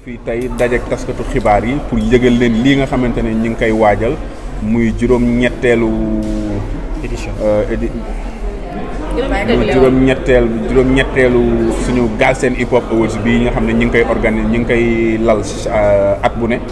fii tey dajeek taskatu xibaar yi pour yëgal leen lii nga xamante ne ñi ngi koy waajal muy juróom-ñetteelu édition édi muy juróom-ñetteel juróom-ñetteelu suñu Galsen Hip Hop Awards bii nga xam ne ñi ngi koy organiser ñi ngi koy lal at bu ne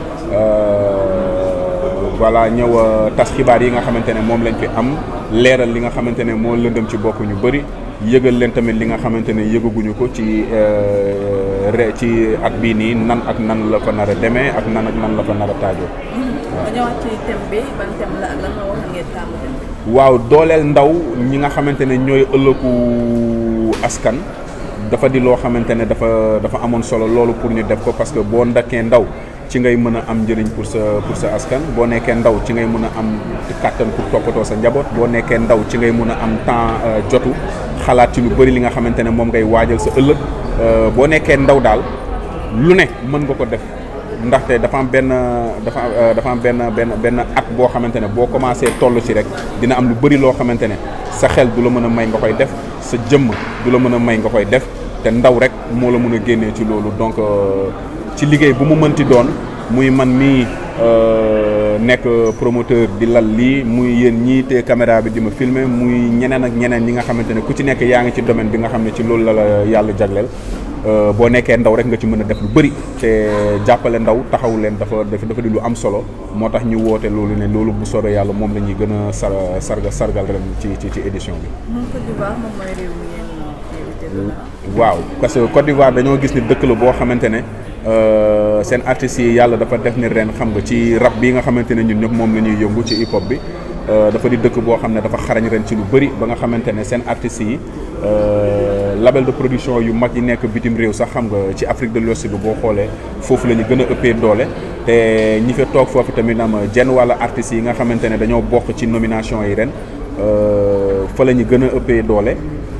voilà ñëw tas xibaar yi nga xamante ne moom lañ fi am leeral li nga xamante ne moo lëndëm ci bopp ñu bëri yëgal leen tamit li nga xamante ne yëgaguñu ko ci re ci at bii nii nan ak nan la ko nar a demee ak nan ak nan la ko nar a taajoo. waaw ñëwaat ci thème bi ban thème la ak lan moo wax ngeen taamu thème bi. waaw dooleel ndaw ñi nga xamante ne ñooy ëllëgu askan dafa di loo xamante ne dafa dafa amoon solo loolu pour ñu def ko parce que boo ndakkee ndaw ci ngay mën a am njëriñ pour sa pour sa askan boo nekkee ndaw ci ngay mën a am kàttan pour toppatoo sa njaboot boo nekkee ndaw ci ngay mën a am temps jotu xalaat ci lu bëri li nga xamante ne moom ngay waajal sa ëllëg boo nekkee ndaw daal lu ne mën nga ko def ndaxte dafa am benn dafa dafa am benn benn benn at boo xamante ne boo commencé toll ci rek dina am lu bëri loo xamante ne sa xel du la mën a may nga koy def sa jëmm du la mën a may nga koy def te ndaw rek moo la mën a génnee ci loolu donc ci liggéey bu mu mënti doon muy man mii nekk promoteur di lal lii muy yéen ñii te caméra bi di ma filmer muy ñeneen ak ñeneen ñi nga xamante ne ku ci nekk yaa ngi ci domaine bi nga xam ne ci loolu la la yàlla jagleel boo nekkee ndaw rek nga ci mën a def lu bëri te jàppale ndaw taxaw leen dafa dafa dafa di lu am solo moo tax ñu woote loolu ne loolu bu soobee yàlla moom la ñuy gën a sar sarga sargal ren ci ci ci édition bi. moom Côte d'Ivoire moom mooy réew mi ngeen invité waaw parce que Côte d'Ivoire dañoo gis ni dëkk la boo xamante ne seen artistes yi yàlla dafa def ni ren xam nga ci rap bi nga xamante ne ñun ñëpp moom la ñuy yëngu ci hip hop bi dafa di dëkk boo xam ne dafa xarañ ren ci lu bëri ba nga xamante ne seen artistes yi label de production yu mag yi nekk bitim réew sax xam nga ci Afrique de l'Ouest bi boo xoolee foofu la ñu gën a ëppee doole te ñi fa toog foofu tamit am jenn wàlla artistes yi nga xamante ne dañoo bokk ci nomination yi ren fa la ñu gën a ëppee doole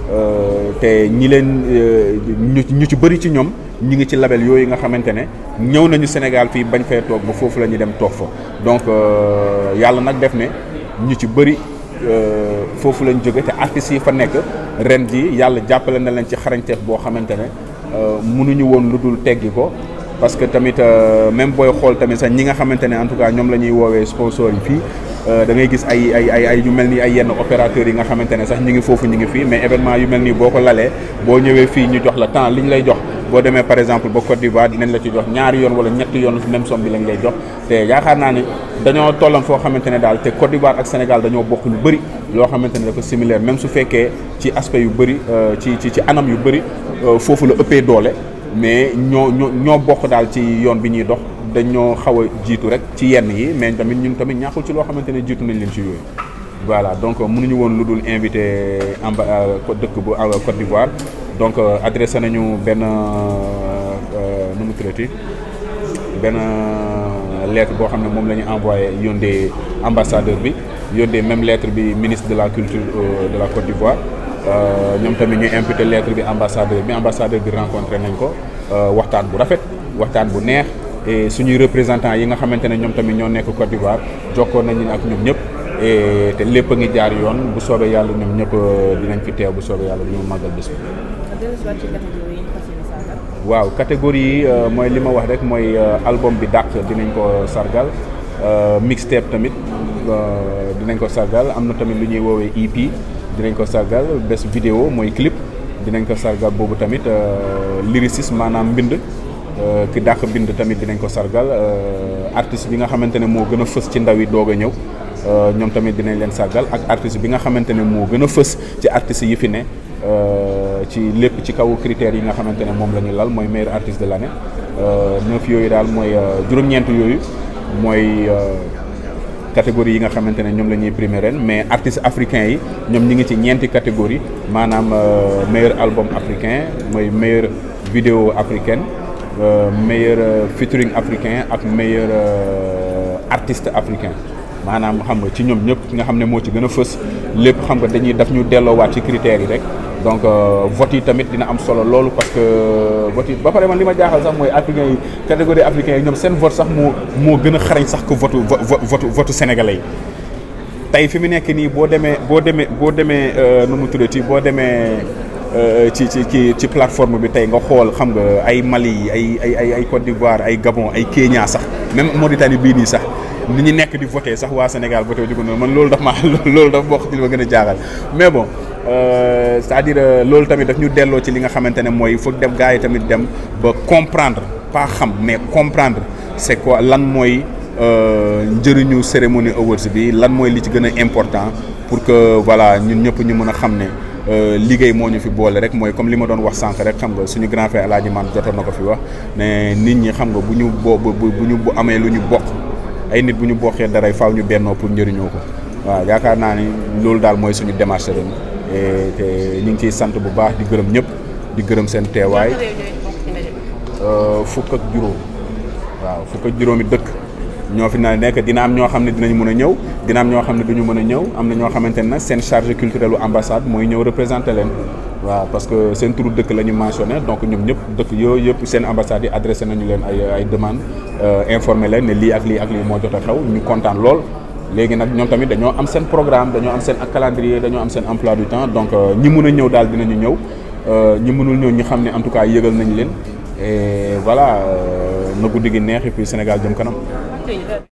te ñi leen ñu ñu ci bëri ci ñoom ñi ngi ci label yooyu nga xamante ne ñëw nañu Sénégal fii bañ fee toog ba foofu la ñu dem toog fa donc yàlla nag def ne ñu ci bëri foofu lañ jóge te artistes yi fa nekk ren ji yàlla jàppale na leen ci xarañteef boo xamante ne mënuñu woon lu dul teggi ko parce que tamit même booy xool tamit sax ñi nga xamante ne en tout cas ñoom la ñuy woowee sponsors yi fii da ngay gis ay ay ay ay yu mel ni ay yenn opérateurs yi nga xamante ne sax ñi ngi foofu ñi ngi fii mais événement yu mel nii boo ko lalee boo ñëwee fii ñu jox la temps li ñu lay jox boo demee par exemple ba Côte d'Ivoire dinañ la ci jox ñaari yoon wala ñetti yoon même somme bi lañ lay jox te yaakaar naa ni dañoo tollam foo xamante ne daal te Côte d'Ivoire ak Sénégal dañoo bokk lu bëri loo xamante ne dafa similaire même su fekkee ci aspect yu bëri ci ci ci anam yu bëri foofu la ëppee doole mais ñoo ñoo ñoo bokk daal ci yoon bi ñuy dox dañoo xaw a jiitu rek ci yenn yi mais tamit ñun tamit ñàkkul ci loo xamante ne jiitu nañ leen ci yooyu voilà donc mënuñu woon lu dul invité amba dëkk bu Côte d'Ivoire donc adressé nañu benn nu mu traité benn lettre boo xam ne moom la ñu envoyé yóndee ambassadeur bi yóndee même lettre bi ministre de la culture de la Côte d'Ivoire ñoom tamit ñu imputé lettre bi ambassadeur bi ambassadeur bi rencontré nañ ko waxtaan bu rafet waxtaan bu neex et suñuy représentants yi nga xamante ne ñoom tamit ñoo nekk Côte d'Ivoire jokkoo nañu ak ñoom ñëpp et te lépp a ngi jaar yoon bu soobee yàlla ñoom ñëpp dinañ fi teew bu soobee yàlla ñu màggal bés bi. waaw catégorie yi mooy li ma wax rek mooy album bi dàq dinañ ko sargal mixtape tamit dinañ ko sargal am na tamit lu ñuy woowee EP dinañ ko sargal bés vidéo mooy clip dinañ ko sargal boobu tamit lyricisme maanaam mbind ki dàq bind tamit dinañ ko sargal artiste bi nga xamante ne moo gën a fës ci ndaw yi doog a ñëw ñoom tamit dinañ leen sargal ak artiste bi nga xamante ne moo gën a fës ci artistes yi fi ne ci lépp ci kaw critères yi nga xamante ne moom la ñu lal mooy meilleur artiste de l'année neuf yooyu daal mooy juróom-ñeent yooyu mooy catégorie yi nga xamante ne ñoom la ñuy primé ren mais artistes africains yi ñoom ñi ngi ci ñeenti catégorie maanaam meilleur album africain mooy meilleur vidéo africaine meilleur featuring africain ak meilleur artiste africain maanaam xam nga ci ñoom ñëpp nga xam ne moo ci gën a fës lépp xam nga dañuy daf ñu delloowaat ci critères yi rek donc vote yi tamit dina am solo loolu parce que vote yi ba pare man li ma jaaxal sax mooy africains yi catégorie africains yi ñoom seen vote sax moo moo gën a xarañ sax que vote vote vote sénégalais yi tey fi mu nekk nii boo demee boo demee boo demee nu mu tuddati boo demee ci ci ci ci plateforme bi tey nga xool xam nga ay Mali ay ay ay ay Côte d'Ivoire ay Gabon ay Kenya sax même Mauritanie bii nii sax ni ñu nekk di voté sax waa Sénégal voté wu ñu man loolu daf ma loolu daf bokk ci li ma gën a jaaxal mais bon c'est-à-dire loolu tamit daf ñu delloo ci li nga xamante ne mooy foog dem gars yi tamit dem ba comprendre pas xam mais comprendre c'est quoi lan mooy njëriñu cérémonie awards bi lan mooy li ci gën a important pour que voilà ñun ñëpp ñu mën a xam ne liggéey moo ñu fi boole rek mooy comme li ma doon wax sànq rek xam nga suñu grand frère El Hadj Man jotoon na ko fi wax ne nit ñi xam nga bu ñu bo bu ñu bu amee lu ñu bokk ay nit bu ñu bokkee dara faaw ñu bennoo pour njëriñoo ko waaw yaakaar naa ni loolu daal mooy suñu démarche ren te ñu ngi ciy sant bu baax di gërëm ñëpp di gërëm seen teewaay fukk ak juróom waaw fukk ak juróomi dëkk ñoo fi na nekk dina am ñoo xam ne dinañ mën a ñëw dina am ñoo xam ne duñu mën a ñëw am na ñoo xamante ne nag seen charge culturelle u ambassade mooy ñëw représenter leen waaw parce que seen turu dëkk la ñu mentionné donc ñoom ñëpp dëkk yooyu yëpp seen ambassades yi adressé nañu leen ay ay demande informé leen ne lii ak lii ak lii moo jot a xew ñu kontaan lool léegi nag ñoom tamit dañoo am seen programme dañoo am seen calendrier dañoo am seen emploi du temps donc ñi mun a ñëw daal dinañu ñëw ñi mënul ñëw ñi xam ne en tout cas yëgal nañ leen et voilà na guddi gi neex et puis Sénégal jëm kanam